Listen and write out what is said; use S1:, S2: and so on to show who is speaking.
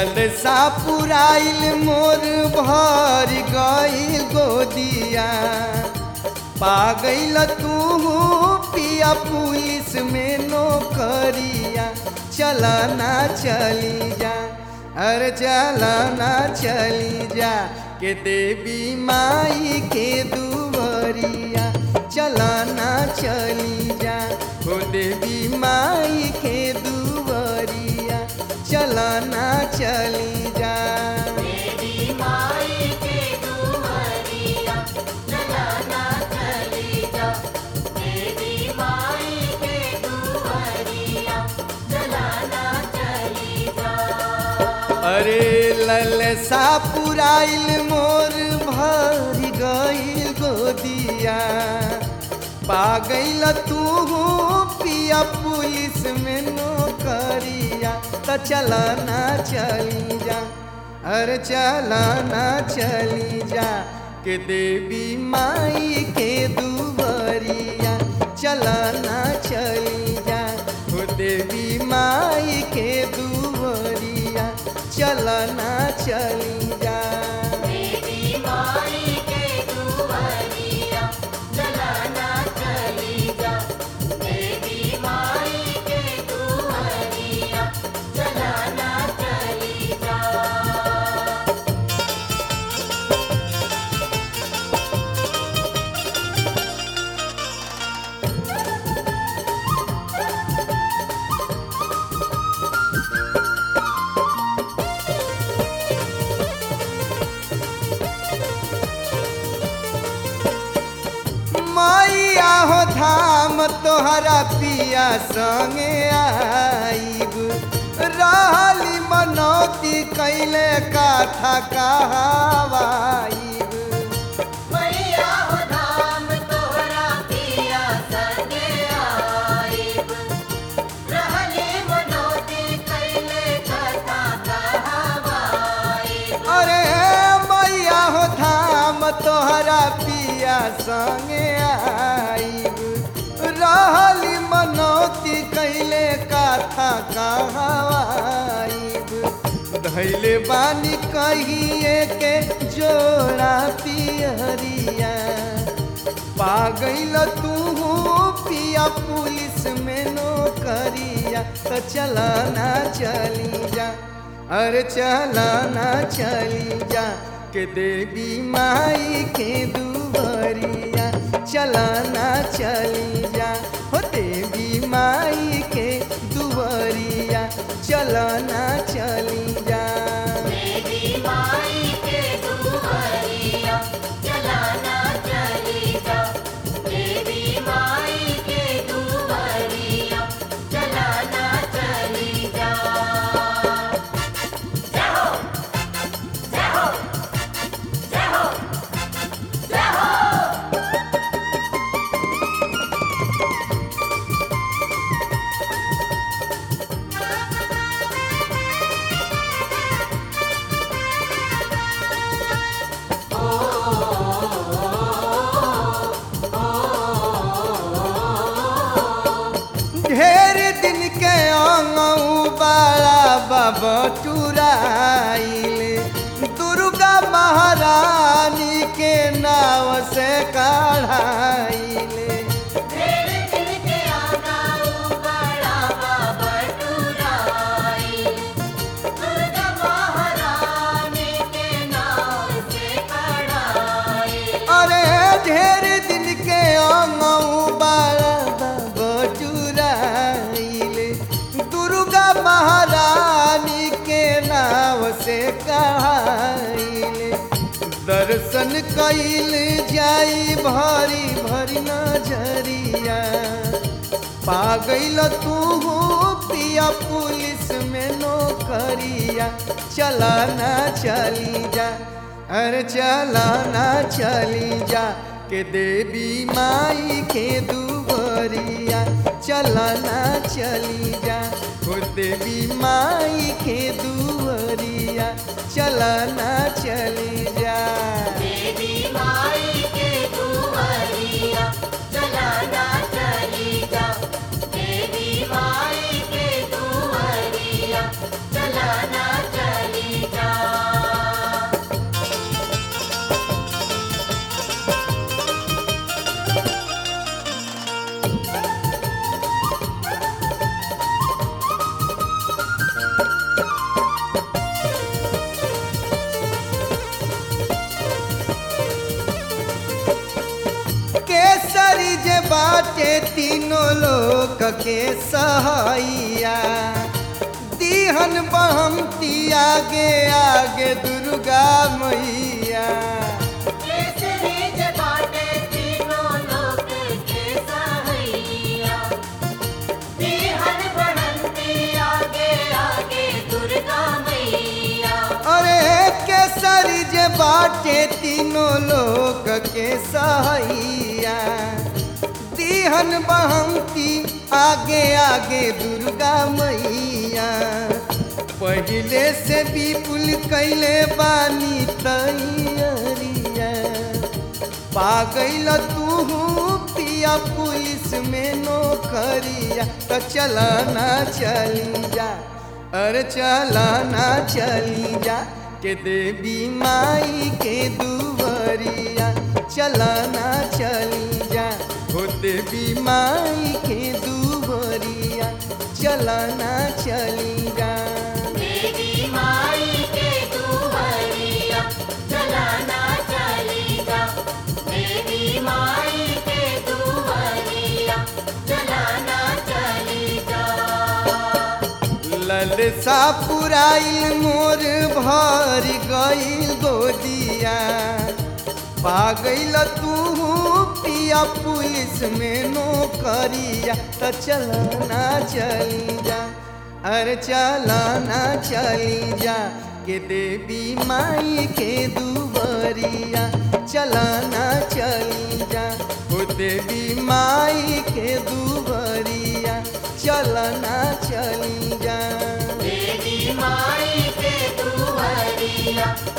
S1: ललसा पुराइल मोर भर गईल गोदिया पा गईल तू पिया पुलिस में नौकरिया चलना चली जा अरे चलना चली जा के देवी माई के दुवरिया चलना चली जा हो देवी माई के दुवरिया चलना चली जा
S2: देवी माई के दुआरिया चलना चली जा देवी माई के दुआरिया चलना चली जा
S1: अरे ललसा पुराइल मोर भर गईल गोदिया पा गईल तू पिया पुलिस में नौकरिया त चलना चली जा अरे चलना चली जा के देवी माई के दुबरिया चलना चली जा हो देवी माई के दुबरिया चलना चली जा
S2: देवी माई के दुआरिया चलना चली जा देवी माई के दुआरिया चलना चली जा
S1: मैया हो धाम तोहरा पिया संगे आईब रहली मनौती कैले काथा कहावाईब
S2: मैया हो धाम तोहरा पिया संगे आईब रहली मनोती कैले कथा कहावाईब
S1: अरे मैया हो धाम तोहरा पिया संगे आईब रहली मनौती कैले काथा कहावाईब धैले बानी कहिए के जोड़ा पियरिया पा गईल तू पिया पुलिस में नौकरिया तो चलना चली जा अरे चलना चली जा के देवी माई के दुबरिया चलना चली जा हो देवी माई के दुबरिया चलना चली जा
S2: देवी माई के दुआरिया चलना चली जा देवी माई के दुआरिया चलना चली जा जय हो जय हो जय हो जय हो
S1: ढेर दिन के अंगऊ बाला बाबा चुराइल दुर्गा महारानी के नाव से काढ़ाइल
S2: ढेर दिन के आना बड़ा बाबा टुराई दुर्गा महारानी के नाम से कड़ाई
S1: अरे ढेर दिन के अंगऊ बाला बाबा चुराइल दुर्गा महारानी के नाव से कहाइल दर्शन कैल जाई भरी भरी नजरिया पा गईल तू पिया पुलिस में नौकरिया चलाना चली जा अरे चलाना चली जा के देवी माई के दुबरिया चलाना चली जा हो देवी माई के दुबरिया चलाना चली जा
S2: देवी माई के दुआरिया चलाना चली जा देवी माई के दुआरिया चलाना चली
S1: बाटे तीनों लोक के सहैया दीहन बहमती आगे आगे दुर्गा मैया
S2: केसरी जे बाटे तीनों लोक के सहैया बिहन बढ़ंती आगे आगे दुर्गा मैया
S1: अरे केसरी जे बाटे तीनों लोक के सहैया दीहन बहमती आगे आगे दुर्गा मैया पहिले से विपुल कैले बानी तैयारिया पा गईल तू पिया पुलिस में नौकरिया तो चलाना चली जा अरे चलाना चली जा के देवी माई के दुवरिया चलाना चली जा हो देवी माई के दुवरिया चलाना चली जा
S2: देवी माई के दुहरिया चलाना चली जा देवी माई के दुहरिया चलाना चली जा
S1: ललसा पुराइल मोर भर गईल गोदिया पा गईल तू पिया पुलिस में नौकरिया त चलना चली जा अरे चलना चली जा के देवी माई के दुबरिया चलना चली जा हो देवी माई के दुबरिया चलना चली जा
S2: देवी माई के दुहरिया